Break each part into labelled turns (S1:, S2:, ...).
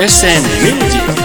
S1: SN Music.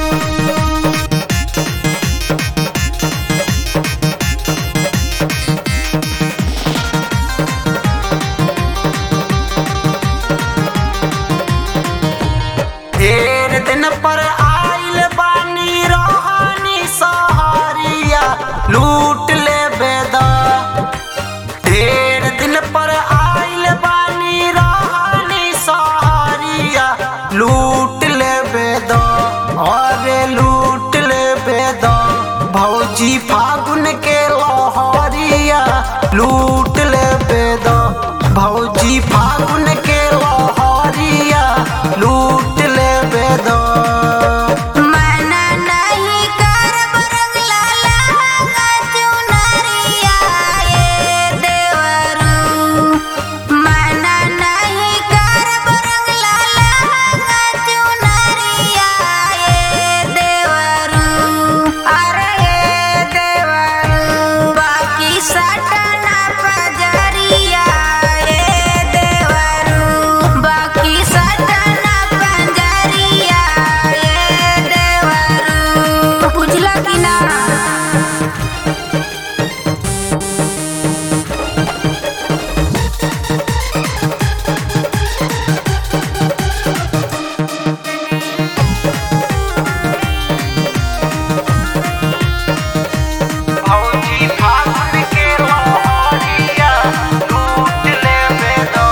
S2: ढेर दिन पर आइल बानी रोहानी सहारिया लूट ले बेदा ढेर दिन पर आइल बानी रोहानी सहारिया लूट ले बेदा अरे लूट ले बेदा भौजी फागुन के लोहरिया लूट ले बेदा भौजी फागुन के लोहरिया लूट ले बेदा
S3: मना नहीं करब रंगला लहंगा चुनरिया ए देवरू मना नहीं करब रंगला लहंगा चुनरिया ए देवरू अरे ए देवरू बाकी सटना पजरिया ए देवरू बाकी सटना पंजरिया ए देवरू बुझला कि ना
S2: भौजी फागुन के लोहरिया लूट ले बेदा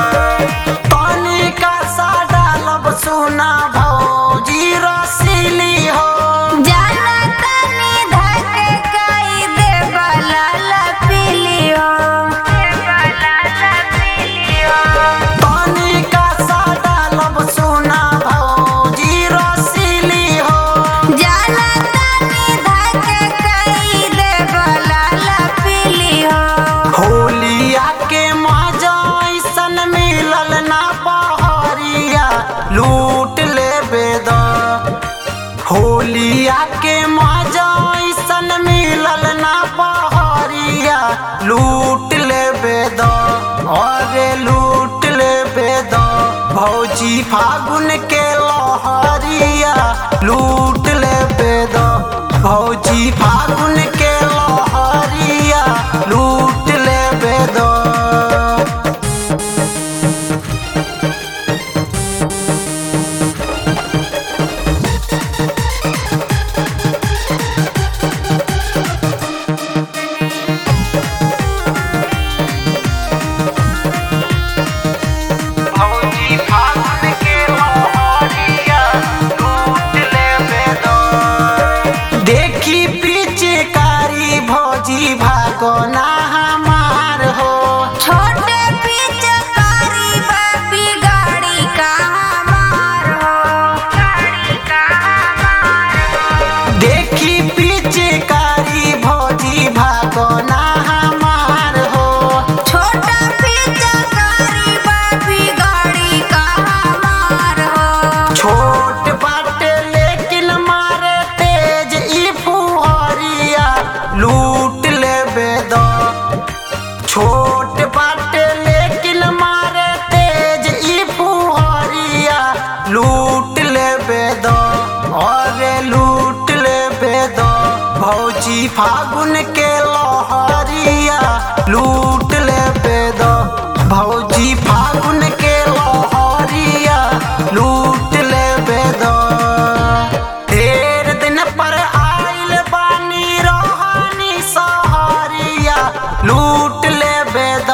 S2: तनिका सा डालब सुना भौजी रसीली हो
S3: जाना तनी धके कई दे बलाला पीलियो बलाला पीलियो
S2: तनिका सा डालब सुना भौजी रसीली हो
S3: जाना तनी धके कई दे बलाला पीलियो
S2: होलिया के मजा ऐसन मिलल ना बहरिया लूट ले बेदा होलिया के मजा ऐसन मिलल ना बहरिया लूट ले बेदा अरे लूट ले बेदा भौजी फागुन के लहरिया लूट ले बेदा भौजी फागुन के लहरिया लूट ले बेदा भौजी फागुन के लहरिया लूट ले बेदा देखी पिचकारी भौजी भागो ना हमार हो
S3: छोटे पिचकारी बापी गाड़ी का हमार हो गाड़ी का हमार हो
S2: देखी पिचकारी भौजी भागो ना हमार हो
S3: छोटा पिचकारी बापी गाड़ी का हमार हो
S2: छोट बाटे लेकिन मारे तेज ई फुहरिया लूट ले बेदा छोट बाटे लेकिन मारे तेज ई फुहरिया लूट ले बेदा अरे लूट ले बेदा भौजी फागुन के लहरिया लूट ले बेदा भौजी फागुन के लहरिया लूट ले बेदा ढेर दिन पर आइल बानी रोहानी सहारिया लूट ले बेदा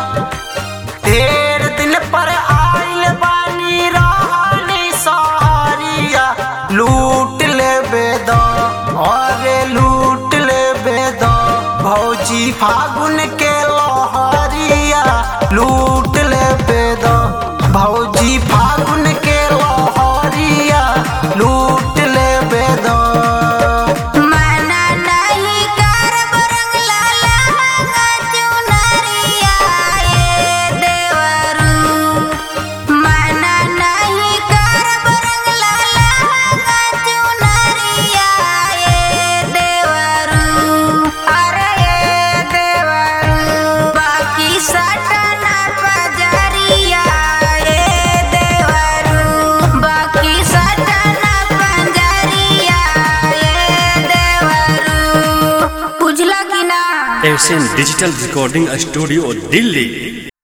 S2: ढेर दिन पर आइल बानी रोहानी सहारिया लूट ले बेदा अरे लूट ले बेदा भौजी फागुन के लहरिया लूट ले बेदा भौजी फागुन के लहरिया लूट ले बेदा
S3: मना नहीं करब रंगला लहंगा चुनरिया ए देवरू मना नहीं करब रंगला लहंगा चुनरिया ए देवरू अरे ए देवरू बाकी सटना पजरिया ए देवरू
S1: S N digital recording studio Delhi